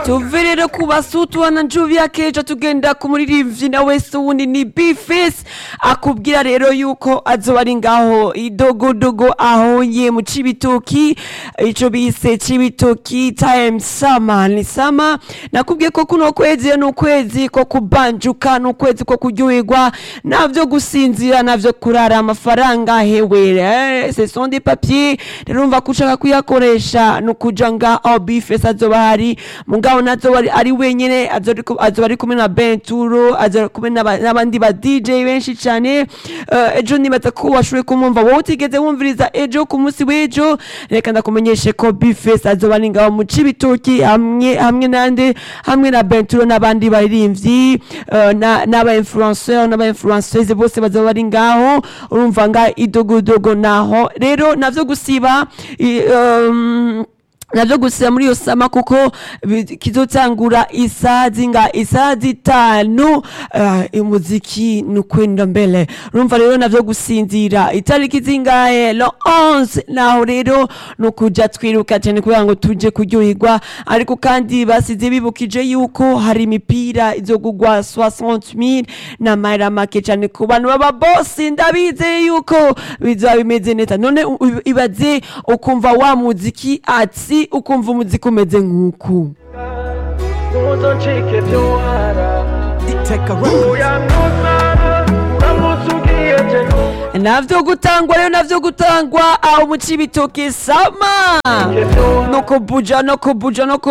tuve rero ku basutu na njubi akejo tugenda ku muririmbyi na wese wundi ni bifesi akubwira rero yuko azoba ari ngaho idogodogo ahonye mu cibitoki ico bise cibitoki time sama ni sama nakubwiye ko kuno kwezi ni ukwezi ko kubanjuka ni ukwezi ko kuryoherwa navyo gusinzira navyo kurara amafaranga hewe eh, ce sont des papiers rero umva ko ushaka kuyakoresha ni ukuja ngaho bifesi azoba hari mugabo nazoba ari- ari wenyene azoba azoba ari kumwe na benturo azoba ari kumwe n'aba- n'abandi ba dj benshi cyane Eh, ejo nibaza ko washoboye kumwumva wowe utigeze wumviriza ejo ku munsi w'ejo reka ndakumenyeshe ko bifesi azoba ari ngaho mu cibitoki hamwe hamwe nande hamwe na benturo n'abandi baririmbyi eh, na- n'aba influenceur n'aba influenceuse bose bazoba bari ngaho urumva nga idogodogo naho rero navyo gusiba i- um, navyo gusiba muri iyo sama kuko bi- kizotangura isaha zinga isaha zitanu uh, umuziki ni ukwenda mbele urumva rero navyo gusinzira itariki zingahe lo 11 naho rero ni ukuja twiruka cyane kugira ngo tuje kuryoherwa ariko kandi basize bibukije yuko hari imipira izogugwa 60000 n'amahera make cyane ku bantu baba bosi ndabizeye yuko bizoba bimeze neza none u- u- ibaze ukumva wa muziki ati ukumva umuziki umeze nk'uku Uzoncike vyohara Iteka Records. uyanutara uramutse ugiye je navyo gutangwa rero navyo gutangwa aho mu cibitoke sama vyohara no kubuja no kubuja no